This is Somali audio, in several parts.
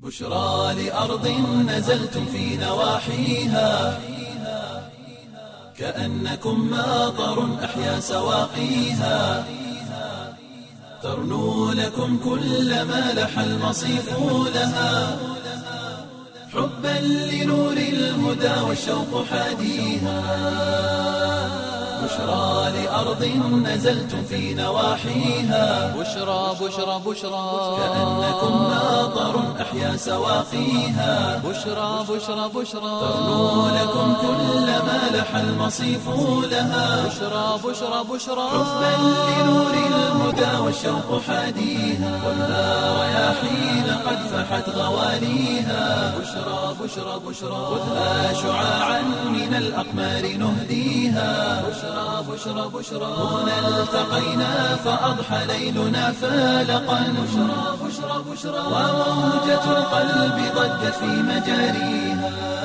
بشرى لأرض نزلتم في نواحيها كأنكم ماطر أحيا سواقيها ترنو لكم كل ما لح المصيف لها حبا لنور الهدى والشوق حاديها بشرى لأرض نزلتم في نواحيها بشرى بشرى بشرى كأنكم ماطر أحيا سواقيها بشرى بشرى بشرى ترنو لكم كل ما لح المصيف لها بشرى بشرى بشرى حبا لنور الهدى والشوق حاديها والنار رياحين قد فحت غواليها بشرى بشرى بشرى خذها شعاعا من الأقمار نهديها بشرى بشرى بشرى هنا التقينا فأضحى ليلنا فالقا بشرى بشرى بشرى وموجة القلب ضجت في مجاريها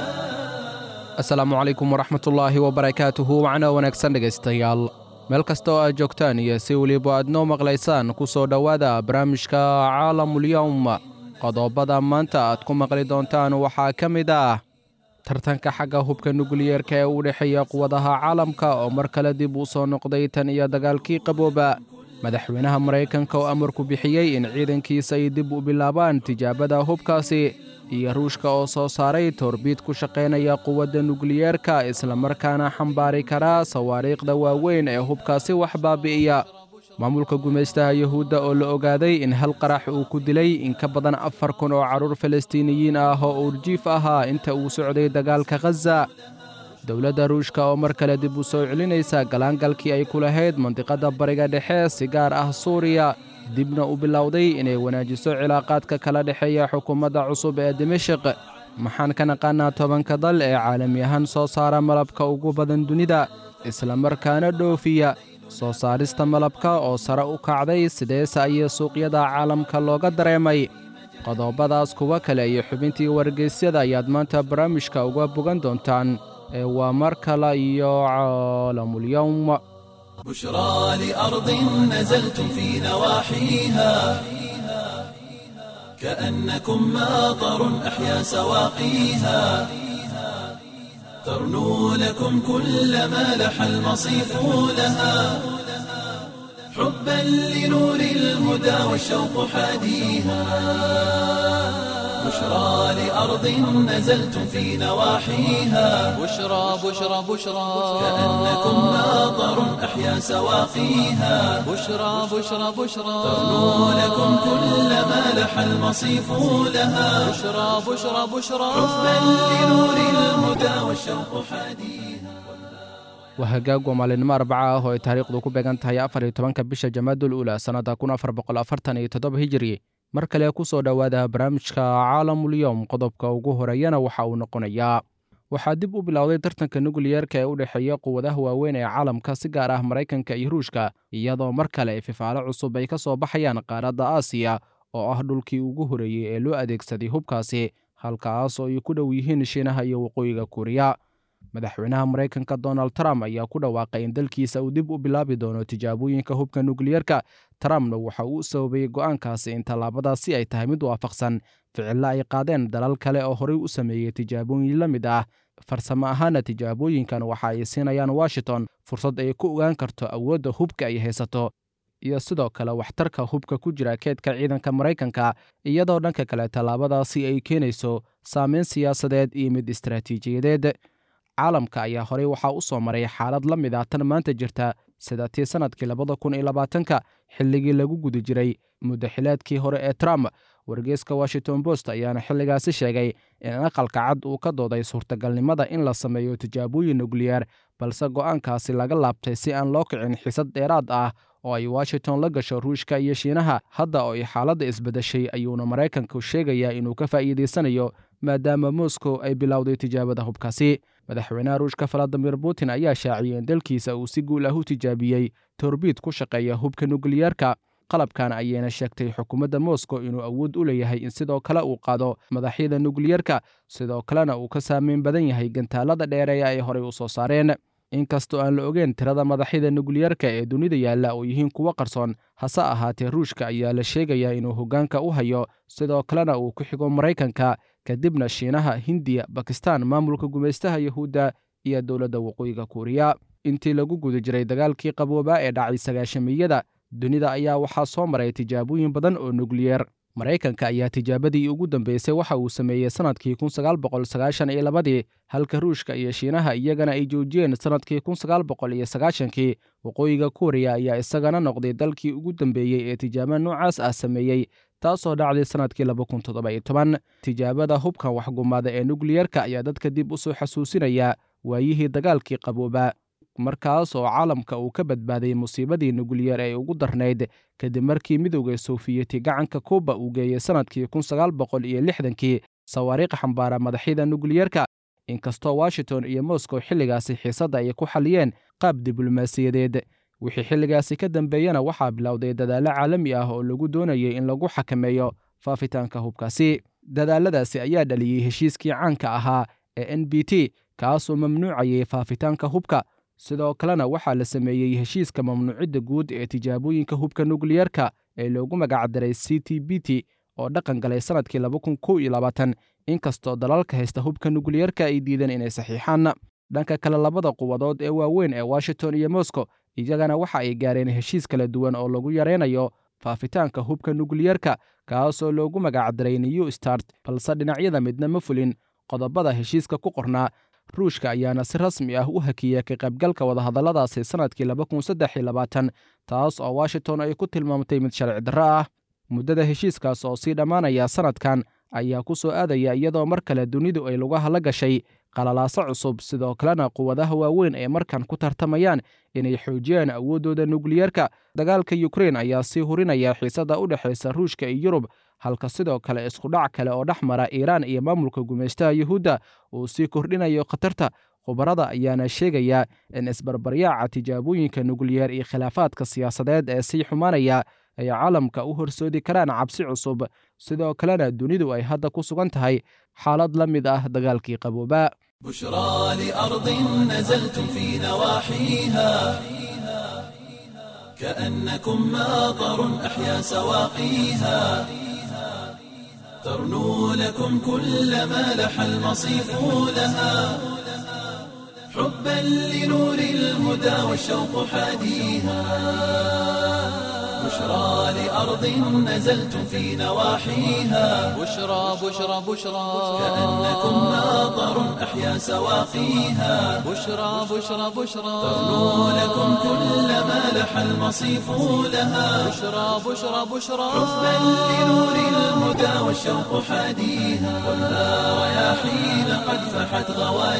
asalaamu calaykum waraxmatullaahi wabarakaatuhu wacna wanaagsan dhegaystayaal meel kasta oo aad joogtaan iyo si weliba aad noo maqlaysaan ku soo dhowaada barnaamijka caalamulyowm qodobada maanta aad ku maqli doontaan waxaa ka mid ah tartanka xagga hubka nukliyeerka ee u dhexeeya quwadaha caalamka oo mar kale dib u soo noqday tan iyo dagaalkii qabooba madaxweynaha maraykanka oo amarku bixiyey in ciidankiisa ay dib u bilaabaan tijaabada hubkaasi iyo ruushka oo soo saaray toorbiid ku shaqaynaya quwadda nukliyeerka islamarkaana xambaari kara sawaariikhda waaweyn ee hubkaasi wax baabi'iya maamulka gumaystaha yuhuudda oo la ogaaday in hal qarax uu ku dilay in ka badan afar kun oo carruur falastiiniyiin ah oo uurjiif ahaa inta uu socday dagaalka khaza dowladda ruushka oo mar kale dib u soo celinaysa galaangalkii ay ku lahayd mandiqadda bariga dhexe si gaar ah suuriya dibna u bilowday inay wanaajiso cilaaqaadka kala dhexeeya xukuumadda cusub ee dimashik maxaan ka naqaanaa tobanka dal ee caalami ahaan soo saara malabka ugu badan dunida islamarkaana dhoofiya soo saarista malabka oo sare u kacday sideese ayay suuqyada caalamka looga dareemay qodobadaas kuwa kale iyo xubintii wargeysyada ayaad maanta barnaamijka uga bogan doontaan ee waa mar kale iyo caalamulyowm بشرى لأرض نزلتم في نواحيها كأنكم ماطر أحيا سواقيها ترنو لكم كل ما لح المصيف لها حبا لنور الهدى والشوق حاديها بشرى لأرض نزلتم في نواحيها بشرى بشرى بشرى كأنكم ماطر أحيا سواقيها بشرى بشرى بشرى ترنو لكم كل ما لح المصيف لها بشرى بشرى بشرى حبا لنور الهدى والشوق حاديها waa hagaag waa maalinimo arbaca ah oo ay taariikhdu ku beegan tahay afar iyo tobanka bisha jamaadul uula sannadda kun afar boqol afartan iyo toddoba hijiri mar kale ku soo dhowaada barnaamijka caalamulyowm qodobka ugu horeeyana waxa uu noqonayaa waxaa dib u bilowday tartanka nukliyeerka ee u dhexeeya quwadaha waaweyn ee caalamka si gaar ah maraykanka iyo ruushka iyadoo mar kale fifaalo cusub ay ka soo baxayaan qaaradda aasiya oo ah dhulkii ugu horeeyey ee loo adeegsaday hubkaasi halkaas oo ay ku dhow yihiin shiinaha iyo waqooyiga kuuriya madaxweynaha maraykanka donald trump ayaa ku dhawaaqay in dalkiisa uu dib u bilaabi doono tijaabooyinka hubka nukliyeerka trumpna waxa uu u sababayey go'aankaasi in tallaabadaasi ay tahay mid waafaqsan ficillo ay qaadeen dalal kale oo horey u sameeyey tijaabooyin la mid ah farsamo ahaana tijaabooyinkan waxa ay siinayaan washington fursad ay ku ogaan karto awoodda hubka ay haysato iyo sidoo kale waxtarka hubka ku jira keedka ciidanka maraykanka iyadoo dhanka kale tallaabadaasi ay keenayso saameyn siyaasadeed iyo mid istaraatiijiyadeed caalamka ayaa horey waxaa u soo maray xaalad la mid ah tan maanta jirta sida tii sannadkii labada kun iyo labaatanka xilligii lagu guda jiray muddaxileedkii hore ee trump wargeyska washington post ayaana xilligaasi sheegay in aqalka cad uu ka dooday suurtagalnimada in la sameeyo tijaabooyin nukliyeer balse go'aankaasi laga laabtay si aan loo kicin xisad dheeraad ah oo ay washington la gasho ruushka iyo shiinaha hadda oo ay xaaladda isbedeshay ayuuna maraykanku sheegayaa inuu ka faa'iidaysanayo maadaama moscow ay bilowday tijaabada hubkaasi madaxweynaha ruushka valadimir putin ayaa shaaciyey in dalkiisa uu si guul ah u tijaabiyey torbiid ku shaqeeya hubka nukliyeerka qalabkan ayayna sheegtay xukuumadda moscow inuu awood u leeyahay in sidoo kale uu qaado madaxyada nukliyerka sidoo kalena uu ka saameyn badan yahay gantaalada dheereeya ay horey u soo saareen inkastoo aan la ogeyn tirada madaxyada nukliyarka ee dunida yaalla oo yihiin kuwo qarsoon hase ahaatee ruushka ayaa la sheegayaa inuu hoggaanka u hayo sidoo kalena uu ku xigo maraykanka kadibna shiinaha hindiya bakistan maamulka gumaystaha yahuudda iyo dowladda waqooyiga kuuriya intii lagu guda jiray dagaalkii qaboobaa ee dhacay sagaashamiyada dunida ayaa waxaa soo maray tijaabooyin badan oo nukliyeer maraykanka ayaa tijaabadii ugu dambeysay waxa uu sameeyey sannadkii kun sagaal boqol sagaashan iyo labadii halka ruushka iyo shiinaha iyagana ay joojiyeen sannadkii kun sagaal boqol iyo sagaashankii waqooyiga kuuriya ayaa isagana noqday dalkii ugu dambeeyey ee tijaabo noocaas ah sameeyey taasoo dhacday sannadkii laba kun toddoba iyo toban tijaabada hubkan waxgumaada ee nukliyerka ayaa dadka dib u soo xasuusinaya waayihii dagaalkii qaboobaa markaas oo caalamka uu ka badbaaday musiibadii nukliyer ee ugu darnayd kadib markii midowda soofiyeti gacanka kuuba uu geeyey sannadkii kun sagaal boqol iyo lixdankii sawaariikh xambaara madaxyada nukliyerka inkastoo washington iyo moscow xilligaasi xiisadda ay ku xaliyeen qaab diblomaasiyadeed wixii xilligaasi ka dambeeyena waxaa bilowday dadaallo caalami ah oo lagu doonayay in lagu xakameeyo faafitaanka hubkaasi dadaaladaasi ayaa dhaliyey heshiiskii caanka ahaa ee n b t kaasoo mamnuucayay faafitaanka hubka sidoo kalena waxaa la sameeyey heshiiska mamnuucidda guud ee tijaabooyinka hubka nukliyerka ee loogu magacdaray c t b t oo dhaqan galay sannadkii laba kun kow iyo labaatan inkastoo dalalka haysta hubka nukliyerka ay diideen inay saxiixaan dhanka kale labada quwadood ee waaweyn ee washington iyo moscow iyagana waxa ay gaareen heshiis kala duwan oo lagu yaraynayo faafitaanka hubka nukliyerka kaasoo loogu magacdaray new start balse dhinacyada midna ma fulin qodobada heshiiska ku qornaa ruushka ayaana si rasmi ah u hakiyey ka qaybgalka wadahadalladaasi sannadkii laba kun saddex iyo labaatan taas oo washington ay ku tilmaamtay mid sharci darro ah muddada heshiiskaas oo sii dhammaanaya sannadkan ayaa ku soo aadaya iyadoo mar kale dunidu ay lugaha la gashay qalalaaso cusub sidoo kalena quwadaha waaweyn ay markan ku tartamayaan inay xoojiyaan awooddooda nukliyerka dagaalka yukrain ayaa sii hurinaya xiisadda u dhexaysa ruushka iyo yurub halka sidoo kale iskudhac kale oo dhex mara iiraan iyo maamulka gumaystaha yuhuudda uu sii kordhinayo khatarta khubarada ayaana sheegaya in isbarbaryaaca tijaabooyinka nukliyeer iyo khilaafaadka siyaasadeed ee sii xumaanaya ay caalamka u horsoodi karaan cabsi cusub sidoo kalena dunidu ay hadda ku sugan tahay xaalad la mid ah dagaalkii qaboobaa بشرى لأرض نزلتم في نواحيها كأنكم ماطر أحيا سواقيها ترنو لكم كل ما لح المصيف لها حبا لنور الهدى والشوق حاديها بشرى لأرض نزلتم في نواحيها بشرى بشرى بشرى كأنكم ماطر أحيا سواقيها بشرى بشرى بشرى ترنو لكم كل ما لح المصيف لها بشرى بشرى بشرى حبا لنور الهدى والشوق حاديها خذها رياحين قد فحت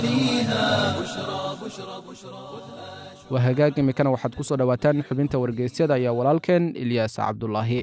غواليها بشرى بشرى بشرى waa hagaag imikana waxaad ku soo dhowaataan xubinta wargeysyada iyo walaalkeen ilyaas cabdulaahi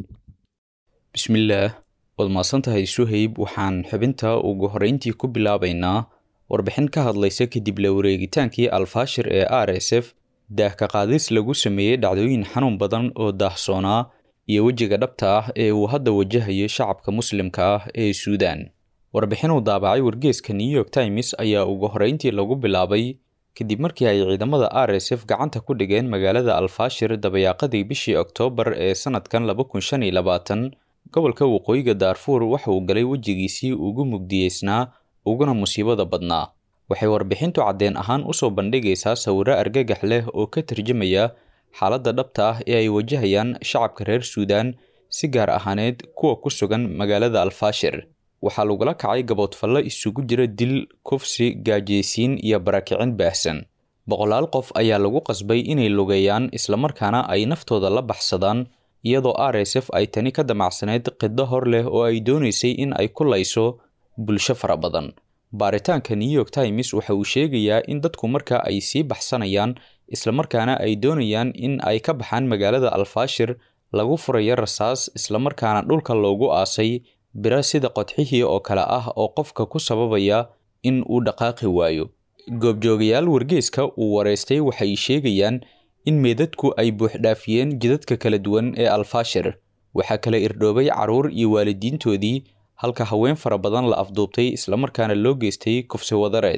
bismillaah waad mahadsantahay suhayb waxaan xubinta ugu horreyntii ku bilaabaynaa warbixin ka hadlaysa kadib la wareegitaankii alfaashir ee r s f daahka qaadis lagu sameeyey dhacdooyin xanuun badan oo daahsoonaa iyo wejiga dhabta ah ee uu hadda wajahayo shacabka muslimka ah ee suudaan warbixin uu daabacay wargeeska new york times ayaa ugu horreyntii lagu bilaabay kadib markii ay ciidamada r s f gacanta ku dhigeen magaalada alfaashir dabayaaqadii bishii oktoobar ee sannadkan laba kun shan iyo labaatan gobolka waqooyiga daarfuur waxa uu galay wejigiisii ugu mugdiyeysnaa uguna musiibada badnaa waxay warbixintu caddeen ahaan usoo bandhigaysaa sawirro argagax leh oo ka tarjamaya xaaladda dhabta ah ee ay wajahayaan shacabka reer suudaan si gaar ahaaneed kuwa ku sugan magaalada alfaashir waxaa lagula kacay gaboodfallo isugu jira dil kufsi gaajeysiin iyo barakicin baahsan boqolaal qof ayaa lagu qasbay inay lugeeyaan islamarkaana ay naftooda la baxsadaan iyadoo r s f ay tani ka damacsanayd qiddo hor leh oo ay doonaysay in ay ku layso bulsho fara badan baaritaanka new york times waxa uu sheegayaa in dadku marka ay sii baxsanayaan islamarkaana ay doonayaan in ay ka baxaan magaalada alfaashir lagu furayo rasaas islamarkaana dhulka loogu aasay bira sida qodxihii oo kale ah oo qofka ku sababaya in uu dhaqaaqi waayo goobjoogayaal wargeeska uu wareystay waxay sheegayaan in meedadku ay buuxdhaafiyeen jidadka kala duwan ee alfaashir waxaa kala irdhoobay carruur iyo waalidiintoodii halka haween fara badan la afduubtay islamarkaana loo geystay kufsi wadareed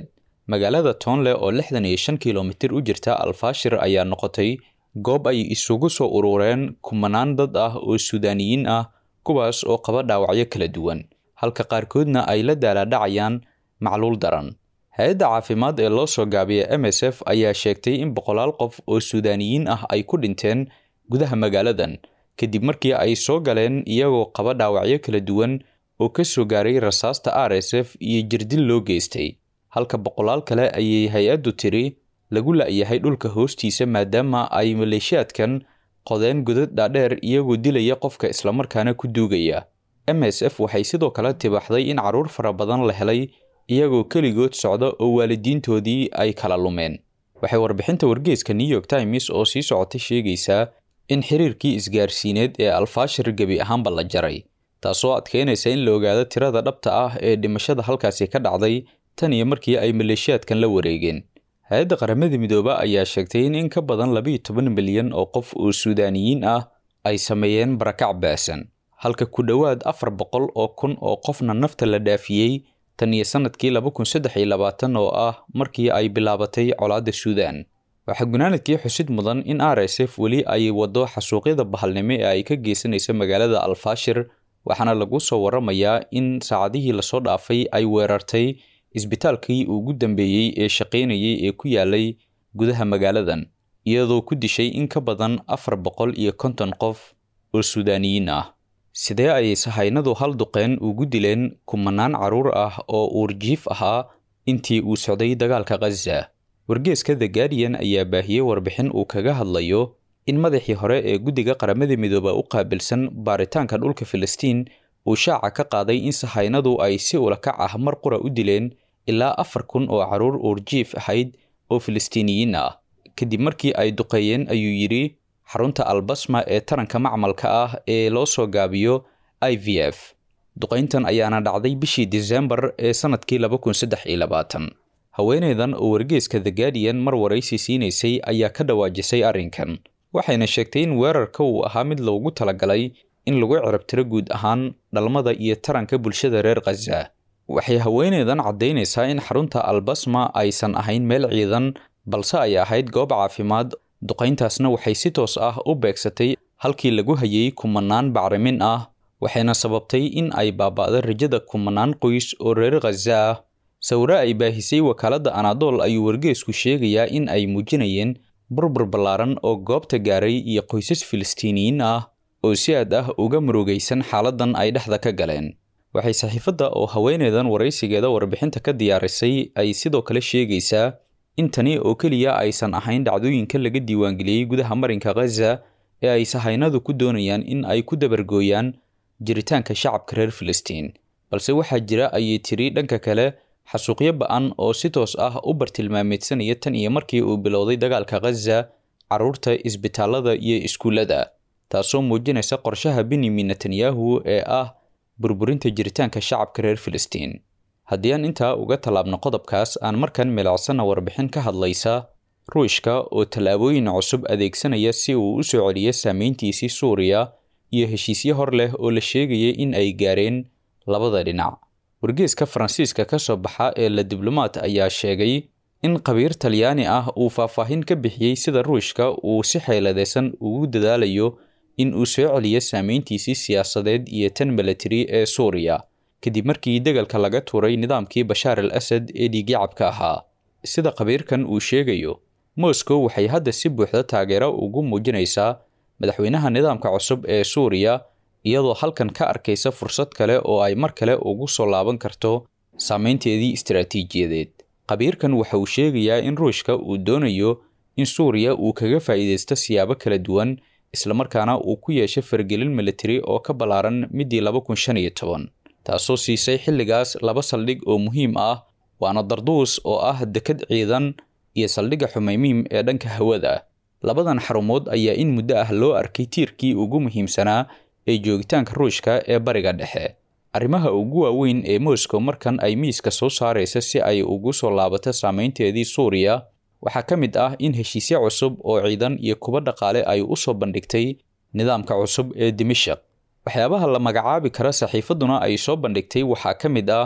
magaalada toonle oo lixdan iyo shan kilomitir u jirta alfaashir ayaa noqotay goob ay isugu soo urureen kumanaan dad ah oo suudaaniyiin ah kuwaas oo qaba dhaawacyo kala duwan halka qaarkoodna ay la daalaadhacayaan macluul daran hay-adda caafimaad ee loo soo gaabiya m s f ayaa sheegtay in boqolaal qof oo suudaaniyiin ah ay ku dhinteen gudaha magaaladan kadib markii ay soo galeen iyagoo qaba dhaawacyo kala duwan oo ka soo gaaray rasaasta r s f iyo jirdil loo geystay halka boqolaal kale ayay hay-addu tiri lagu la-yahay dhulka hoostiisa maadaama ay maleeshiyaadkan qodeen godad dhaadheer iyagoo dilaya qofka islamarkaana ku duugaya m s f waxay sidoo kale tibaxday in carruur fara badan la helay iyagoo keligood socda oo waalidiintoodii ay kala lumeen waxay warbixinta wargeeska new york times oo sii socotay sheegaysaa in xiriirkii isgaarsiineed ee alfaashir gebi ahaanba la jaray taasoo adkeynaysa in la ogaado tirada dhabta ah ee dhimashada halkaasi ka dhacday tan iyo markii ay maleeshiyaadkan la wareegeen hay-adda qaramada midoobe ayaa sheegtay in in ka badan labayo toban milyan oo qof oo suudaaniyiin ah ay sameeyeen barakac baasan halka ku dhowaad afar boqol oo kun oo qofna nafta la dhaafiyey tan iyo sanadkii laba kun saddex iyo labaatan oo ah markii ay bilaabatay colaadda suudaan waxaa gunaanadkii xusid mudan in r s f weli ay waddo xasuuqyada bahalnimo ee ay ka geysanaysa magaalada alfaashir waxaana lagu soo waramayaa in saacadihii lasoo dhaafay ay weerartay isbitaalkii ugu dambeeyey ee shaqaynayay ee ku yaalay gudaha magaaladan iyadoo ku dishay in ka badan afar boqol iyo konton qof oo suudaaniyiin ah sidee ayay sahaynadu hal duqeen ugu dileen kumanaan carruur ah oo uurjiif ahaa intii uu socday dagaalka khaza wargeeska the guardian ayaa baahiyey warbixin uu kaga hadlayo in madaxii hore ee guddiga qaramada midooba u qaabilsan baaritaanka dhulka filistiin uu shaaca ka qaaday in sahaynadu ay si ulakac ah mar qura u dileen ilaa afar kun oo carruur uurjiif ahayd oo filistiiniyiin ah kadib markii ay duqeeyeen ayuu yidhi xarunta albasma ee taranka macmalka ah ee loo soo gaabiyo i v f duqayntan ayaana dhacday bishii disembar ee sanadkii laba kun saddex iyo labaatan haweeneydan oo wargeeska the guardian mar waraysi siinaysay ayaa ka dhawaajisay arrinkan waxayna sheegtay in weerarka uu ahaa mid loogu talagalay in lagu cirabtiro guud ahaan dhalmada iyo taranka bulshada reer khaza waxay haweeneydan caddaynaysaa in xarunta albasma aysan ahayn meel ciidan balse ay ahayd goob caafimaad duqayntaasna waxay si toos ah u beegsatay halkii lagu hayay kumanaan bacrimin ah waxayna sababtay in ay baaba'do rajada kumanaan qoys oo reer khaza ah sawire ay baahisay wakaaladda anadol ayuu wargeesku sheegayaa in ay muujinayeen burbur ballaaran oo goobta gaaray iyo qoysas filistiiniyiin ah oo si aad ah uga murugaysan xaaladdan ay dhexda ka galeen waxay saxiifadda oo haweeneydan waraysigeeda warbixinta ka diyaarisay ay sidoo kale sheegaysaa in tani oo keliya aysan ahayn dhacdooyinka laga diiwaangeliyey gudaha marinka khaza ee ay sahaynadu ku doonayaan in ay ku dabargooyaan jiritaanka shacabka reer filistiin balse waxaa jira ayay tiri dhanka kale xasuuqyo ba-an oo si toos ah u bartilmaameedsanaya tan iyo markii uu bilowday dagaalka khaza carruurta isbitaalada iyo iskuullada taasoo muujinaysa qorshaha benyamin netanyahu ee ah burburinta jiritaanka shacabka reer filistiin haddii aan intaa uga tallaabno qodobkaas aan markan milicsana warbixin ka hadlaysa ruushka oo tallaabooyin cusub adeegsanaya si uu u soo celiyo saameyntiisii suuriya iyo heshiisyo hor leh oo la sheegayay in ay gaareen labada dhinac wargeeska faransiiska ka soo baxa ee la diblomaat ayaa sheegay in qabiir talyaani ah uu faahfaahin ka bixiyey sida ruushka uu si xeeladaysan ugu dadaalayo in uu soo celiyo saameyntiisii siyaasadeed iyo tan milatari ee suuriya kadib markii degalka laga tuuray nidaamkii bashaar al asad ee dhiigyacabka ahaa sida qabiirkan uu sheegayo moscow waxay hadda si buuxda taageero ugu muujinaysaa madaxweynaha nidaamka cusub ee suuriya iyadoo halkan ka arkaysa fursad kale oo ay mar kale ugu soo laaban karto saameynteedii istaraatiijiyadeed qabiirkan waxa uu sheegayaa in ruushka uu doonayo in suuriya uu kaga faa'iidaysto siyaabo kala duwan islamarkaana uu ku yeesho fargelin militari oo ka ballaaran midii laba kun shan iyo toban taasoo siisay xilligaas laba saldhig oo muhiim ah waana darduus oo ah dekad ciidan iyo saldhigga xumeymiim ee dhanka hawada labadan xarumood ayaa in muddo ah loo arkay tiirkii ugu muhiimsanaa ee joogitaanka ruushka ee bariga dhexe arrimaha ugu waaweyn ee moscow markan ay miiska soo saaraysa si ay ugu soo laabato saameynteedii suuriya waxaa ka mid ah in heshiisyo cusub oo ciidan iyo kuba dhaqaale ay u soo bandhigtay nidaamka cusub ee dimashaq waxyaabaha la magacaabi kara saxiifadduna ay soo bandhigtay waxaa ka mid ah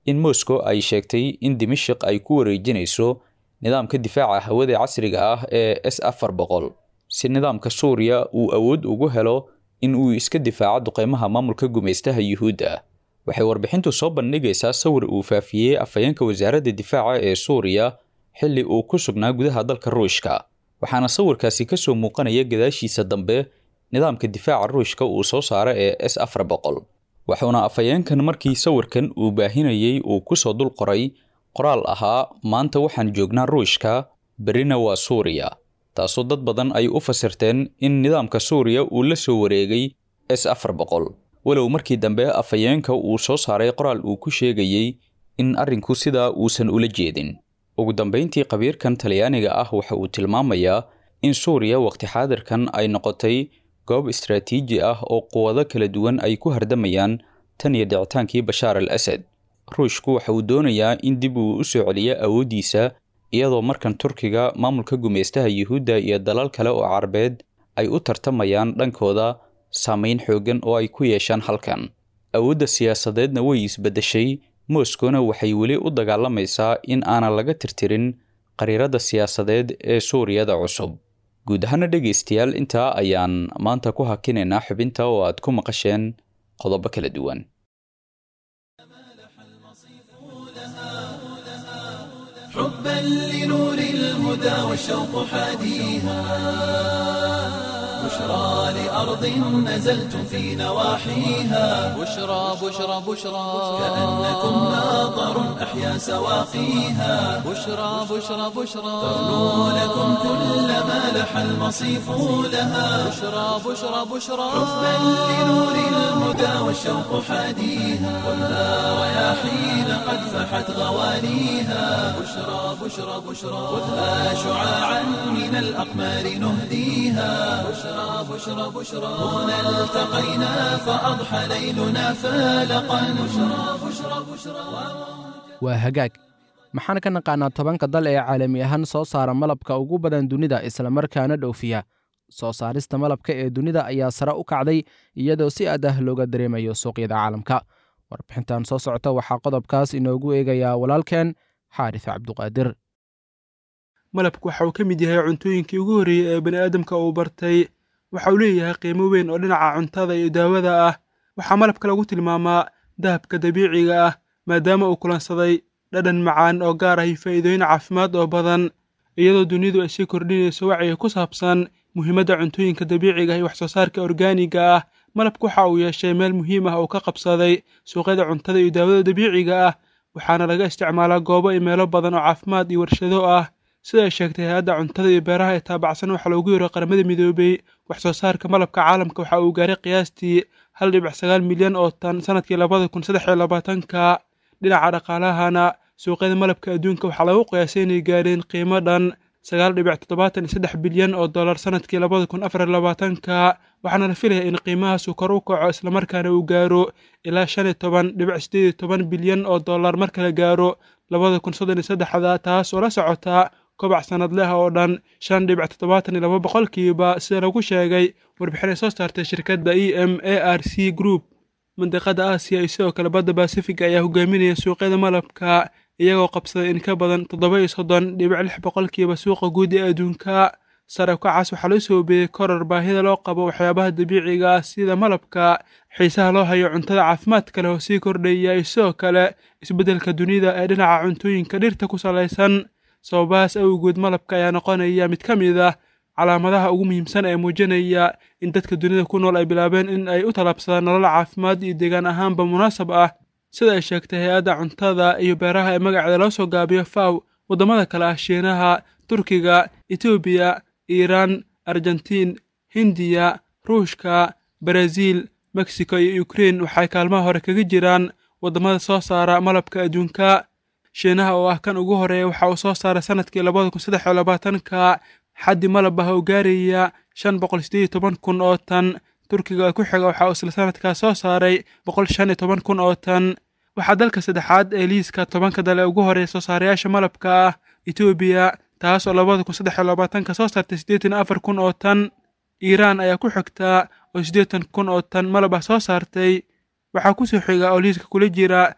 in moscow ay sheegtay in dimashik ay ku wareejinayso nidaamka difaaca hawada casriga ah ee s afar boqol si nidaamka suuriya uu awood ugu helo in uu iska difaaco duqeymaha maamulka gumaystaha yuhuudda waxay warbixintu soo bandhigaysaa sawir uu faafiyey afhayeenka wasaaradda difaaca ee suuriya xilli uu ku sugnaa gudaha dalka ruushka waxaana sawirkaasi ka soo muuqanaya gadaashiisa dambe nidaamka difaaca ruushka uu soo saara ee s afar boqol wuxuuna afhayeenkan markii sawirkan uu baahinayey uu kusoo dul qoray qoraal ahaa maanta waxaan joognaa ruushka berina waa suuriya taasoo dad badan ay u fasirteen in nidaamka suuriya uu la soo wareegay s afar boqol walow markii dambe afhayeenka uu soo saaray qoraal uu ku sheegayey in arrinku sidaa uusan ula jeedin ugu dambayntii qabiirkan talyaaniga ah waxa uu tilmaamayaa in suuriya waqti xaadirkan ay noqotay goob istaraatiiji ah oo quwado kala duwan ay ku hardamayaan tan iyo dhicitaankii bashaar al asad ruushku waxa uu doonayaa in dib uu u soo celiyo awooddiisa iyadoo markan turkiga maamulka gumaystaha yuhuudda iyo dalal kale oo carabeed ay u tartamayaan dhankooda saamayn xooggan oo ay ku yeeshaan halkan awoodda siyaasadeedna way isbeddeshay moskowna waxay weli u dagaalamaysaa in aanan laga tirtirin qariiradda siyaasadeed ee suuriyada cusub guud ahaana dhegaystayaal intaa ayaan maanta ku hakinaynaa xubinta oo aad ku maqasheen qodobo kala duwan حبا لنور الهدى والشوق حاديها بشرى لأرض نزلتم في نواحيها بشرى بشرى بشرى كأنكم ماطر أحيا سواقيها بشرى بشرى بشرى تغنو لكم كل ما لح المصيف لها بشرى بشرى بشرى حبا لنور الهدى والشوق حاديها خذها رياحين قد فحت غوانيها بشرى بشرى بشرى خذها شعاعا من الأقمار نهديها بشرى بشرى بشرى هنا التقينا فأضحى ليلنا فالقا بشرى بشرى بشرى waa hagaag maxaan ka naqaanaa tobanka dal ee caalami ahaan soo saara malabka ugu badan dunida islamarkaana dhoofiya soo saarista malabka ee dunida ayaa sare u kacday iyadoo si aad ah looga dareemayo suuqyada caalamka warbixintan soo socota waxaa qodobkaas inoogu eegayaa walaalkeen xaaris cabduqaadir malabku waxa uu ka mid yahay cuntooyinkii ugu horreeyey ee bani aadamka uu bartay waxa uu leeyahay qiimo weyn oo dhinaca cuntada iyo daawada ah waxaa malabka lagu tilmaamaa dahabka dabiiciga ah maadaama uu kulansaday dhadhan macaan oo gaar ah iyo faa'iidooyin caafimaad oo badan iyadoo dunidu ay sii kordhinayso wacyiga ku saabsan muhiimadda cuntooyinka dabiiciga iyo waxsoo saarka orgaaniga ah malabku waxa uu yeeshay meel muhiim ah oo ka qabsaday suuqyada cuntada iyo daawada dabiiciga ah waxaana laga isticmaalaa goobo iyo meelo badan oo caafimaad iyo warshado ah sida ay sheegtay hay-adda cuntada iyo beeraha ee taabacsan waxaa loogu yeero qaramada midoobay wax soo saarka malabka caalamka waxa uu gaaray qiyaastii hal dhibic sagaal milyan oo tan sanadkii labada kun saddex iyo labaatanka dhinaca dhaqaalahana suuqyada malabka adduunka waxaa lagu qiyaasay inay gaareen qiimo dhan sagaal dhibic toddobaatan iyo saddex bilyan oo dollar sanadkii labada kun afar iyo labaatanka waxaana la filaya in qiimahaasu kor u kaco islamarkaana uu gaaro ilaa shan iyo toban dhibic sideed iyo toban bilyan oo dollar marka la gaaro labada kun soddon iyo saddexda taas oo la socota kobac sanadleh oo dhan shan dhibic toddobaatan iyo laba boqolkiiba sida lagu sheegay warbixin ay soo saartay shirkadda e m a r c group mandiqada aasiya iyo sidoo kale badda basifiga ayaa hogaaminaya suuqyada malabka iyagoo qabsaday in ka badan toddoba iyo soddon dhibic lix boqolkiiba suuqa guud ee adduunka sare ukacaas waxaa loo soo beeyey koror baahida loo qabo waxyaabaha dabiiciga ah sida malabka xiisaha loo hayo cuntada caafimaadka leh oo sii kordhaya iyo sidoo kale isbeddelka dunida ee dhinaca cuntooyinka dhirta ku salaysan sababahaas awgood malabka ayaa noqonaya mid ka mid ah calaamadaha ugu muhiimsan ee muujinaya in dadka dunida ku nool ay bilaabeen in ay u talabsadaan nolol caafimaad iyo deegaan ahaanba munaasab ah sida ay sheegtay hay-adda cuntada iyo beeraha ee magaceeda loo soo gaabiyo faw waddamada kale ah shiinaha turkiga etoobiya iiraan argentiin hindiya ruushka baraziil mexico iyo ukrein waxay kaalmaha hore kaga jiraan waddamada soo saara malabka adduunka shiinaha oo ah kan ugu horeeya waxa uu soo saaray sanadkii labada kun saddex iyo labaatanka xaddi malab ah oo gaaraya shan boqol sideed iyo toban kun oo tan turkiga ku xiga waxa uu isla sanadkaas soo saaray boqol shan iyo toban kun oo tan waxaa dalka saddexaad ee liiska tobanka dale ugu horeeya soo saarayaasha malabka ah etoobiya taas oo labada kun saddex iyo labaatanka soo saartay siddeetan afar kun oo tan iiraan ayaa ku xigta oo siddeetan kun oo tan malab ah soo saartay waxaa kusoo xiga oo liiska kula jira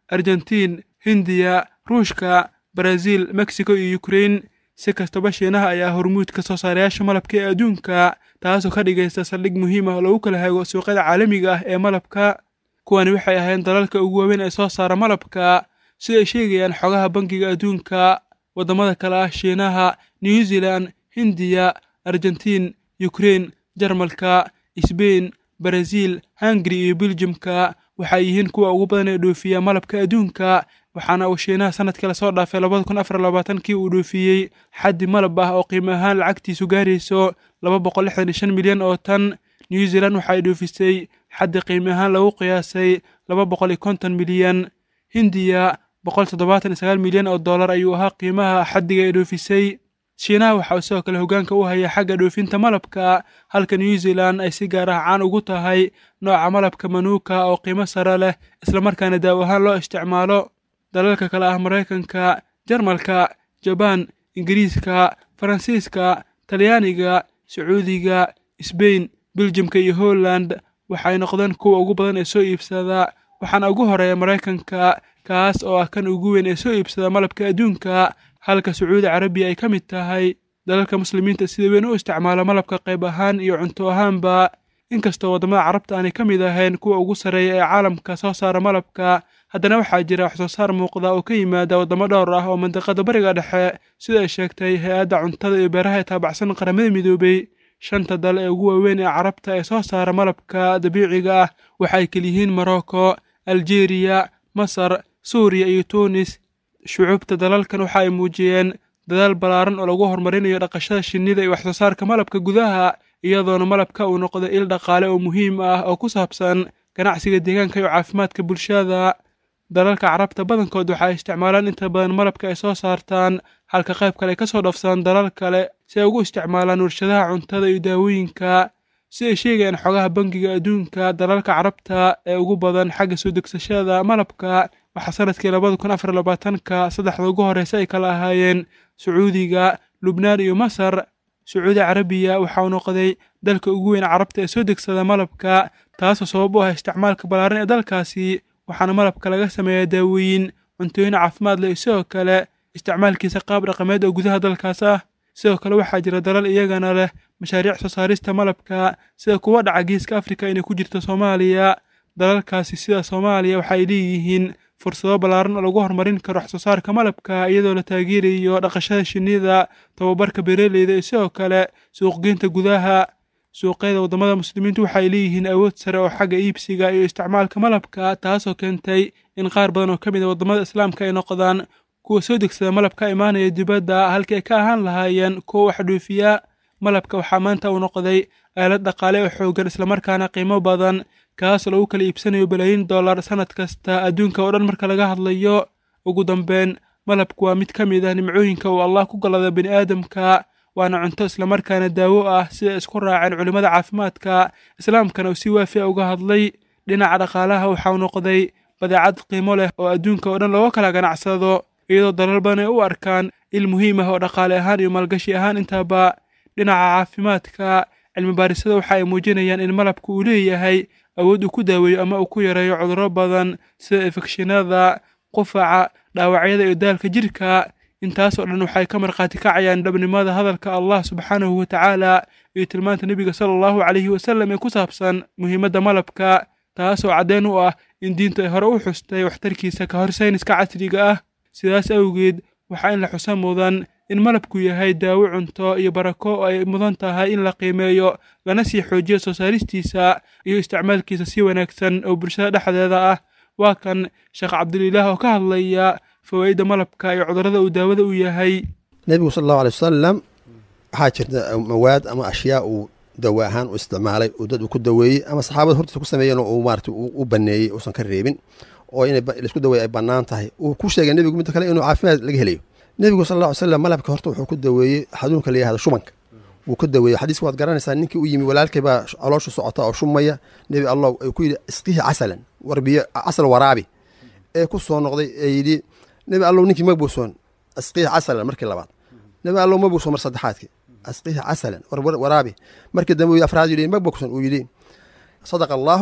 argentiin hindiya ruushka baraasiil mexico iyo ukrein si kastaba shiinaha ayaa hormuudka soo saarayaasha malabka ee adduunka taasoo ka dhigaysta saldhig muhiim ah oo lagu kala hago suuqyada caalamiga ah ee malabka kuwani waxay ahayn dalalka ugu waaweyn ee soo saara malabka sida ay sheegayaan xogaha bangiga adduunka waddamada kale ah shiinaha new zealand hindiya argentiin ukrein jarmalka sbain baraasiil hungari iyo beljimka waxay yihiin kuwa ugu badan ee dhoofiya malabka adduunka waxaana uu shiinaha sanadkii lasoo dhaafay labada kun afar labaatankii uu dhoofiyey xaddi malab ah oo qiimo ahaan lacagtiisu gaarayso laba boqol lixdan iyo shan milyan oo tan new zealand waxa ay dhoofisay xaddi qiimo ahaan lagu qiyaasay laba boqol iyo konton milyan hindiya boqol toddobaatan iyo sagaal milyan oo dollar ayuu ahaa qiimaha xaddiga ay dhoofisay shiinaha waxa uu sidoo kale hoggaanka u haya xagga dhoofinta malabka halka new zealand ay si gaar ah caan ugu tahay nooca malabka manuuka oo qiimo sare leh islamarkaana daaw ahaan loo isticmaalo dalalka kale ah maraykanka jarmalka jabaan ingiriiska faransiiska talyaaniga sacuudiga sbain beljimka iyo holland waxay noqdeen kuwa ugu badan ee soo iibsada waxaana ugu horeeya maraykanka kaas oo ah kan ugu weyn ee soo iibsada malabka adduunka halka sacuudi carabiya ay ka mid tahay dalalka muslimiinta sida weyn u isticmaala malabka qayb ahaan iyo cunto ahaanba inkastoo waddamada carabta aanay ka mid ahayn kuwa ugu sarreeya ee caalamka soo saara malabka haddana waxaa jira wax soo saar muuqda oo ka yimaada waddamo dhowr ah oo mandiqada bariga dhexe sida ay sheegtay hay-adda cuntada iyo beeraha ee taabacsan qaramada midoobay shanta dal ee ugu waaweyn ee carabta ee soo saara malabka dabiiciga ah waxay keliyihiin morocco aljeeriya masar suuriya iyo tuunis shucuubta dalalkan waxa ay muujiyeen dadaal ballaaran oo lagu horumarinayo dhaqashada shinnida iyo waxsoo saarka malabka gudaha iyadoona malabka uu noqday il dhaqaale oo muhiim ah oo ku saabsan ganacsiga deegaanka iyo caafimaadka bulshada dalalka carabta badankood waxa ay isticmaalaan inta badan malabka ay soo saartaan halka qayb kale ay ka soo dhafsadaan dalal kale si ay ugu isticmaalaan warshadaha cuntada iyo daawooyinka si ay sheegayaan xogaha bangiga adduunka dalalka carabta ee ugu badan xagga soo degsashada malabka waxaa sanadkii labada kun afar labaatanka saddexda ugu horreysa ay kala ahaayeen sacuudiga lubnaan iyo masar sacuudi carabiya waxa uu noqday dalka ugu weyn carabta ee soo degsada malabka taasoo sabab u ah isticmaalka ballaaran ee dalkaasi waxaana malabka laga sameeyaa daawooyin cuntooyin caafimaad leh iyo sidoo kale isticmaalkiisa qaab dhaqameed oo gudaha dalkaas ah sidoo kale waxaa jira dalal iyagana leh mashaariic soo saarista malabka sida kuwa dhaca geeska afrika inay ku jirto soomaaliya dalalkaasi sida soomaaliya waxa ay leeyihiin fursado ballaaran oo lagu horumarin karo wax soo saarka malabka iyadoo la taageerayo dhaqashada shinnida tababarka beeraleyda iyo sidoo kale suuqgeynta gudaha suuqyada waddamada muslimiintu waxay leeyihiin awood sare oo xagga iibsiga iyo isticmaalka malabka taasoo keentay in qaar badan oo ka mid a waddamada islaamka ay noqdaan kuwa soo degsada malabka imaanaya dibadda halkii ay ka ahaan lahaayeen kuwa wax dhoofiya malabka waxaa maanta uu noqday aalad dhaqaale oo xooggan islamarkaana qiimo badan kaasoo lagu kala iibsanayo balaayiin dollar sannad kasta adduunka oo dhan marka laga hadlayo ugu dambeyn malabku waa mid ka mid ah nimcooyinka uu allah ku gallada bini aadamka waana cunto islamarkaana daawo ah sida isku raaceen culimmada caafimaadka islaamkana uu si waafi a uga hadlay dhinaca dhaqaalaha waxauu noqday badeecad qiimo leh oo adduunka oo dhan looga kala ganacsado iyadoo dalal badan ay u arkaan il muhiim ah oo dhaqaale ahaan iyo maalgashi ahaan intaba dhinaca caafimaadka cilmibaarisada waxa ay muujinayaan in malabku uu leeyahay awood uu ku daaweeyo ama uu ku yareeyo cudurro badan sida infekshinada qufaca dhaawacyada iyo daalka jidhka intaasoo dhan waxay ka markhaati kacayaan dhabnimada hadalka allah subxaanahu wa tacaala iyo tilmaanta nebiga sala allahu calayhi wasallam ee ku saabsan muhiimadda malabka taasoo caddeyn u ah in diintu ay hore u xustay waxtarkiisa ka hor sayniska casriga ah sidaas awgeed waxaa in la xusa mudan in malabku yahay daawo cunto iyo barako oo ay mudan tahay in la qiimeeyo lana sii xoojiyo soo saaristiisa iyo isticmaalkiisa si wanaagsan oo bulshada dhexdeeda ah waa kan sheekh cabdulilaah oo ka hadlaya fawaa'idda malabka iyo cudurrada uu daawada u yahay nebigu sala allahu alay wasalam waxaa jirta mawaad ama ashyaa uu dawo ahaan u isticmaalay oo dad uu ku daweeyey ama saxaabada hortiisa ku sameeyeen oo uu maarata u baneeyey uusan ka reebin oo in laisku daweeye ay bannaan tahay uu ku sheegay nebigu midda kale inuu caafimaad laga helayo nebigu sal alla ly slam malabka horta wuxuu ku daweeyey xanuunka la yihahdo shubanka wuu ka daweeyey xadiiska waad garanaysaa ninkii u yimi walaalkay baa calooshu socota oo shumaya nebi allah ay ku yidhi isqihi casalan warbiyo casal waraabi ee ku soo noqday ee yidhi nebi allow ninkii ma buusoon isqihi casalan markii labaad nebi allow ma buusoon mar saddexaadkii isqihi casalan waraabi markii dambe afraad yidhi ma bogson uu yidhi sadaqa allaahu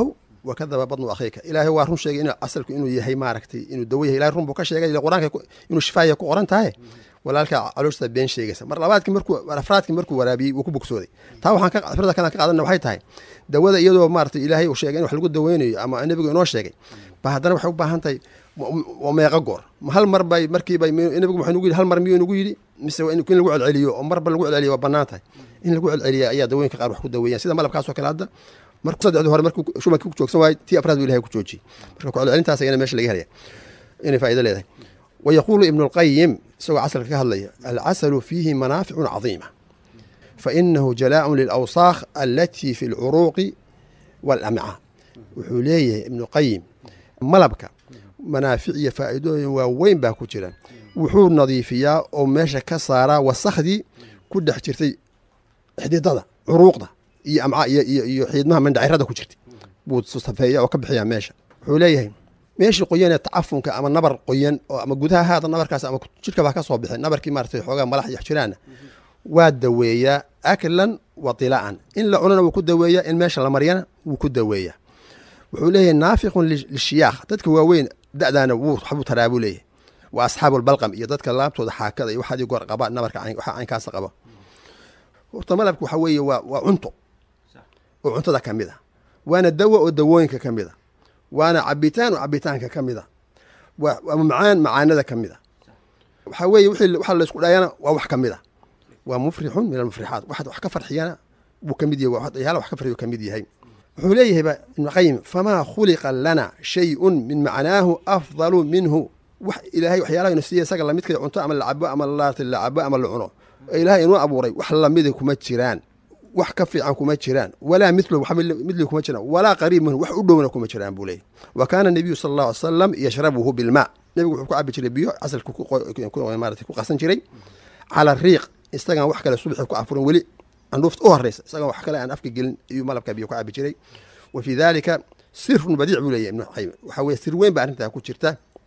wakadaba badnu akhiika ilaahay waa run sheegay inuu asalku inuu yahay maaragtay inuu dawo yahay ilahay run buu ka sheegay ila qur-aanka ku- inuu shifaaya ku qoran tahay walaalka calooshta been sheegaysa mar labaadkii markuu afraadkii markuu waraabiyey wuu ku bogsooday taa waxaan ka fikrada kale aan ka qaadana waxay tahay dawada iyadoo maaragtay ilaahay uu sheegay in wax lagu daweynayo ama nebigu inoo sheegay ba haddana waxay u baahan tahay waa meeqo goor ma hal mar bay markiiba nebigu wuxuu nagu yidhi hal mar miyuu nagu yidhi mise waa in in lagu celceliyo oo marba lagu celceliyo waa bannaan tahay in lagu celceliya ayaa dawooyinka qaar wax ku daweeyaan sida malabkaasoo kale hadda markuu saddexdii hore markuu shumankii ku joogsan waayey tii afraad buu ilahay ku joojiyey marka ku celcelintaas ayana meesha laga helaya inay faa'ido leedahay ويقول ابن القيم سوى عسل كهضلية العسل فيه منافع عظيمة فإنه جلاء للأوساخ التي في العروق والأمعاء وحوليه ابن القيم ملبك منافع فائدة وين باكو جرا وحول نظيفية أو ماشا كسارة وسخدي كل حجرتي حديدة عروق ده iyo amcaa iyo iyo iyo xiidmaha mandhacirada ku jirtay buu safeeya oo ka bixiyaa meesha wuxuu leeyahay meeshii qoyan ee tacafunka ama nabar qoyan oo ama gudaha haada nabarkaas ama jidhka baa ka soo bixin nabarkii maaratay xoogaa malax iyo jiraana waa daweeyaa aklan wa tila'an in la cunana wuu ku daweeyaa in meesha la maryana wuu ku daweeyaa wuxuu leeyahay naafiqun lishiyaakh dadka waaweyn da'daana wuu waxbuu taraa buu leeyahay waa asxaabu lbalqam iyo dadka laabtooda xaakada iyo waxaadii goor qaba nabarka waxa caynkaasa qaba horta malabka waxa weeye waa waa cunto oo cuntada ka mid a waana dawo oo dawooyinka ka mid a waana cabitaan oo cabitaanka ka mid a waa macaan macaanada ka mid a waxaa weeye wixii waxa laysku dhayana waa wax ka mid a waa mufrixun min almufrixaat waxaad wax ka farxiyana buu ka mid yahay waxyaala wax ka farxiyo ka mid yahay wuxuu leeyahay ba ibnu qayim famaa khuliqa lana shayun min macnaahu afdalu minhu wax ilaahay waxyaalaha inu siiya isaga lamidka cunto ama la cabo ama laarta la cabo ama la cuno ee ilaahay inuu abuuray wax lamida kuma jiraan wax ka fiican kuma jiraan walaa milo midli kuma jiraan walaa qariib minhu wax u dhowna kuma jiraan buu leeyahy wa kaana nabiyu sala allahu alay salam yashrabuhu bilmaa nebigu wuxuu ku cabi jiray biyo casalka maarata ku qasan jiray cala riiq isagaan wax kale subaxi ku afurin weli candhuufta u horeysa isagaan wax kale aan afka gelin iyuu malabka biyo ku cabi jiray wa fii dalika sirun badiic buu leeyahy ibnu qayim waxaa weye sir weyn ba arrintaa ku jirta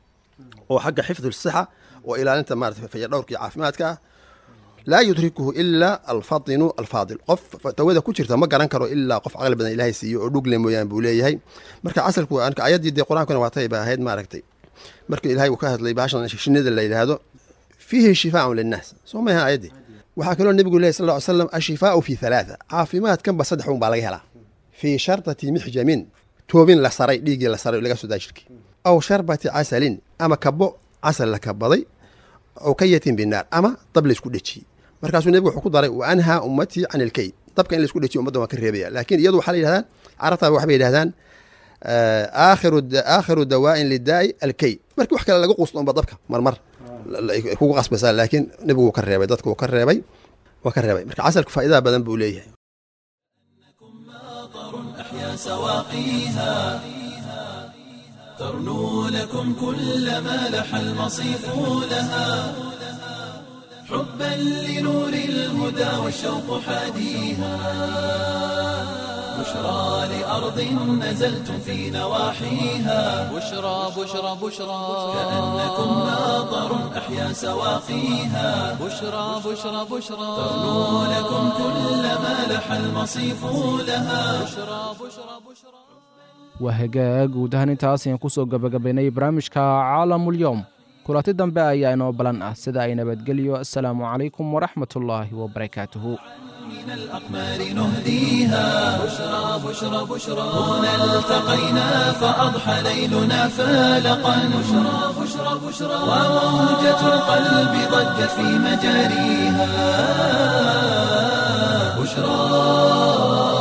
oo xagga xifdu sixa oo ilaalinta maarata fayadhowrka iyo caafimaadka ah laa yudrikuhu ilaa alfatinu alfaadil qof dawada ku jirta ma garan karo ilaa qof caqli badan ilaahay siiyo oo dhugle mooyaan buu leeyahay marka casalku ayaddii dee qur-aankuna waatay ba ahayd maaragtay marka ilahay uu ka hadlay baashan shinida la yidhaahdo fiihi shifaaun linnaas soo mayaha ayaddii waxaa kaloo nebigu lehy sal ly slam ashifaau fi halaatha caafimaadkanba saddex un baa laga helaa fii sharbati mixjamin toobin la saray dhiiggii la saray laga soo daa jirkii aw sharbati casalin ama kabo casal la kabaday aw kayatin binaar ama dab laysku dhejiyey markaasuu nebigu wuxuu ku daray wa anhaa ummatii can ilkeyd dabka in laisku dhejiyo ummaddan waa ka reebaya laakiin iyadu waxaa la yidhahdaan carabtaa waxbay yidhahdaan aakhiru aakhiru dawaa'in lidaa'i alkeyd markii wax kale laga quusto unba dabka marmar kugu qasbaysaa laakiin nebigu wuu ka reebay dadka wuu ka reebay waa ka reebay marka casalku faa'idaa badan buu leeyahay أحيا سواقيها ترنو لكم كل ما لح المصيف لها حبا لنور الهدى والشوق حاديها بشرى لأرض نزلتم في نواحيها بشرى بشرى بشرى كأنكم ماطر أحيا سواقيها بشرى بشرى بشرى ترنو لكم كل ما لح المصيف لها بشرى بشرى بشرى waa hagaag guud ahaan intaas ayaan ku soo gabagabaynay barnaamijka caalamulyoom kulanti dambe ayaa inoo balan ah sida ay nabadgelyo assalaamu calaykum waraxmatullaahi wabarakaatuhu من الأقمار نهديها بشرى بشرى بشرى هنا التقينا فأضحى ليلنا فالقا بشرى بشرى بشرى وموجة القلب ضجت في مجاريها بشرى